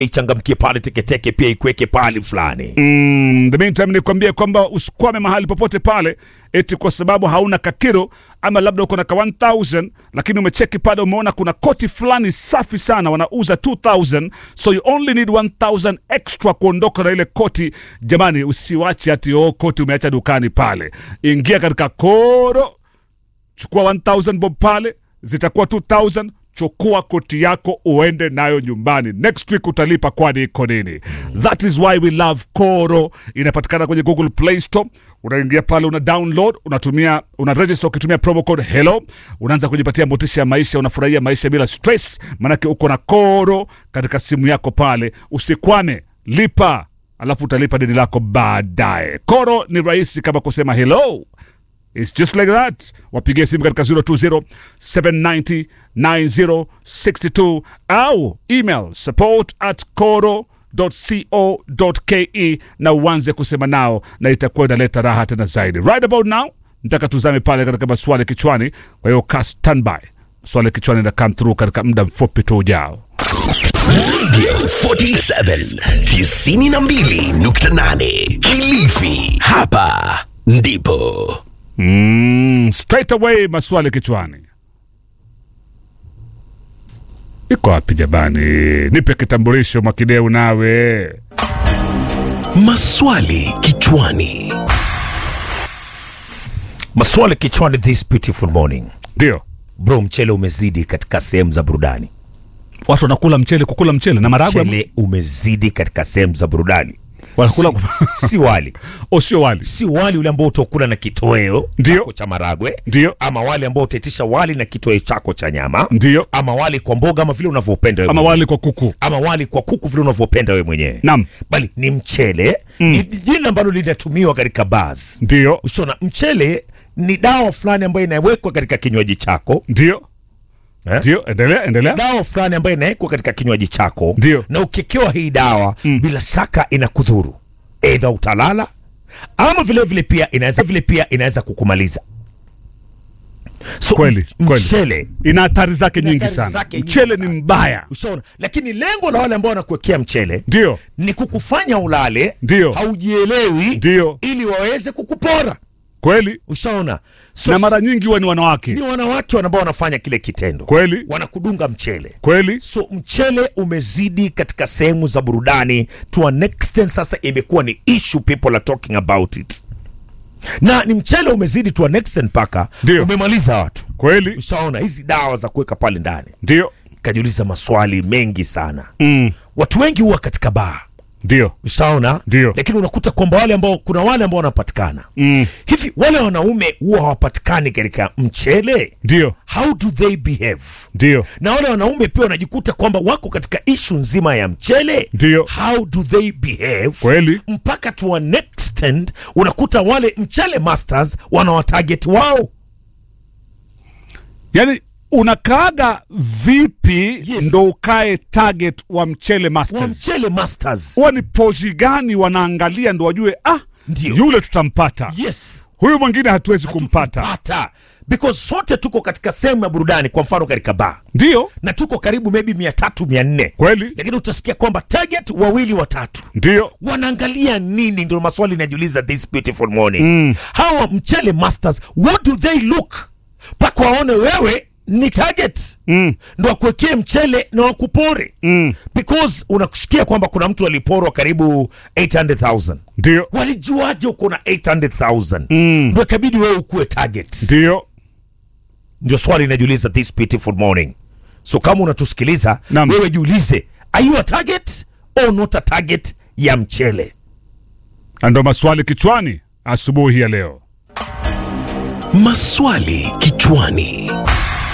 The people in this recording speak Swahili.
ichangamkie pale teketeke pia ikuweke pale fulani Mm, the meantime nikwambie kwamba usikwame mahali popote pale eti kwa sababu hauna kakiro ama labda uko na ka 1000 lakini umecheki pale umeona kuna koti fulani safi sana wanauza 2000 so you only need 1000 extra kuondoka na ile koti jamani usiwache ati oh, koti umeacha dukani pale ingia katika koro chukua 1000 bob pale zitakuwa 2000 chukua koti yako uende nayo nyumbani next week utalipa kwani iko nini that is why we love koro inapatikana kwenye google play store unaingia pale una download unatumia una register ukitumia promo code hello unaanza kujipatia motisha ya maisha unafurahia maisha bila stress manake uko na koro katika simu yako pale usikwame lipa alafu utalipa deni lako baadaye koro ni rahisi kama kusema hello It's just like that. Wapigie simu katika 020 790 9062 au email support at coro.co.ke na uanze kusema nao na itakuwa inaleta raha tena zaidi. Right about now, nataka tuzame pale katika maswali kichwani. Kwa hiyo ka standby, swali kichwani na come through katika muda mfupi tu ujao. Radio 47 92.8 Kilifi. Hapa ndipo Mm, straight away maswali kichwani. Iko wapi jamani? Nipe kitambulisho Mwakideu nawe. maswali kichwani. maswali kichwani this beautiful morning Ndio. bro mchele umezidi katika sehemu za burudani Watu wanakula mchele kukula mchele na maragwe mchele umezidi katika sehemu za burudani wanakula si, si wali o sio wali. si wali ule ambao utakula na kitoweo Ndio. chako cha maragwe Ndio. ama wali ambao utaitisha wali na kitoweo chako cha nyama Ndio. ama wali kwa mboga ama vile unavyopenda wewe Ama mwenyewe. wali kwa kuku. ama wali kwa kuku vile unavyopenda wewe mwenyewe Naam. bali ni mchele ni jina ambalo linatumiwa katika bars Ndio. ushona mchele ni dawa fulani ambayo inawekwa katika kinywaji chako Ndio. eh? Ndio. Endelea, endelea. dawa fulani ambayo inawekwa katika kinywaji chako Ndio. na ukikewa hii dawa bila shaka inakudhuru eidha utalala ama vile vile pia inaweza vile pia inaweza kukumaliza so, Kweli, m- kweli. mchele Ina hatari zake Ina nyingi hatari sana. zake nyingi Mchele sana. ni mbaya. ushaona lakini lengo la wale ambao wanakuwekea mchele Ndio. ni kukufanya ulale Ndio. haujielewi Ndio. ili waweze kukupora Kweli. ushaona so, Na mara nyingi huwa ni wanawake. ni wanawake ambao wanafanya kile kitendo Kweli. wanakudunga mchele Kweli. so mchele umezidi katika sehemu za burudani to an extent sasa imekuwa ni issue people are talking about it na ni mchele umezidi to an extent mpaka Ndio. umemaliza watu Kweli. ushaona hizi dawa za kuweka pale ndani Ndio. kajiuliza maswali mengi sana Mm. watu wengi huwa katika baa Ndio. ushaona Ndio. lakini unakuta kwamba wale ambao kuna wale ambao wanapatikana Mm. hivi wale wanaume huwa hawapatikani katika mchele Ndio. how do they behave Ndio. na wale wanaume pia wanajikuta kwamba wako katika ishu nzima ya mchele Ndio. how do they behave Kweli. mpaka to an extent unakuta wale mchele masters wanawatarget wao Yaani unakaaga vipi Yes. ndo ukae target wa mchele wa masters? mchele masters Huwa ni pozi gani wanaangalia ndo wajue ah, Ndio. yule tutampata, yes huyu mwingine hatuwezi kumpata. hata because sote tuko katika sehemu ya burudani kwa mfano katika baa Ndio. na tuko karibu maybe mia tatu mia nne Kweli. lakini utasikia kwamba target wawili watatu Ndio. wanaangalia nini ndio maswali inajiuliza this beautiful morning mm. hawa mchele masters what do they look mpaka waone wewe ni target mm. ndo wakuwekee mchele na wakupore mm. because unakushikia kwamba kuna mtu aliporwa karibu 800000 Ndio. walijuaje uko na 800000 mm. ndo ikabidi wewe ukuwe target Ndio. ndio swali inajiuliza this beautiful morning so kama unatusikiliza Naam. wewe jiulize are you a target or not a target ya mchele Na ndo maswali kichwani asubuhi ya leo. Maswali kichwani.